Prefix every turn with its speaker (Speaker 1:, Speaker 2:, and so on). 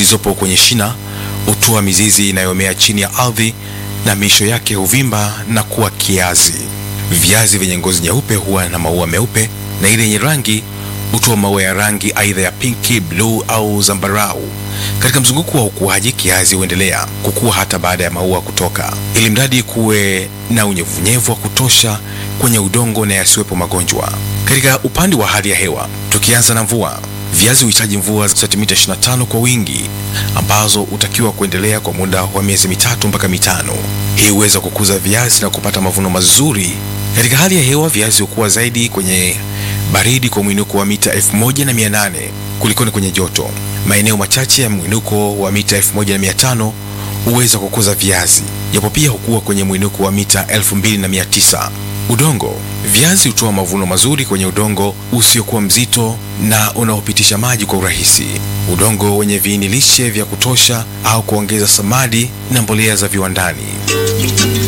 Speaker 1: zilizopo kwenye shina hutoa mizizi inayomea chini ya ardhi na miisho yake huvimba na kuwa kiazi. Viazi vyenye ngozi nyeupe huwa na maua meupe na ile yenye rangi hutoa maua ya rangi aidha ya pinki, bluu au zambarau. Katika mzunguko wa ukuaji, kiazi huendelea kukua hata baada ya maua kutoka, ili mradi kuwe na unyevunyevu wa kutosha kwenye udongo na yasiwepo magonjwa. Katika upande wa hali ya hewa, tukianza na mvua, viazi huhitaji mvua za sentimita 25 kwa wingi, ambazo hutakiwa kuendelea kwa muda wa miezi mitatu mpaka mitano. Hii huweza kukuza viazi na kupata mavuno mazuri. Katika hali ya hewa, viazi hukua zaidi kwenye baridi kwa mwinuko wa mita 1800 kulikoni kwenye joto. Maeneo machache ya mwinuko wa mita 1500 huweza kukuza viazi, japo pia hukua kwenye mwinuko wa mita 2900. Udongo. Viazi hutoa mavuno mazuri kwenye udongo usiokuwa mzito na unaopitisha maji kwa urahisi. Udongo wenye viini lishe vya kutosha au kuongeza samadi na mbolea za viwandani.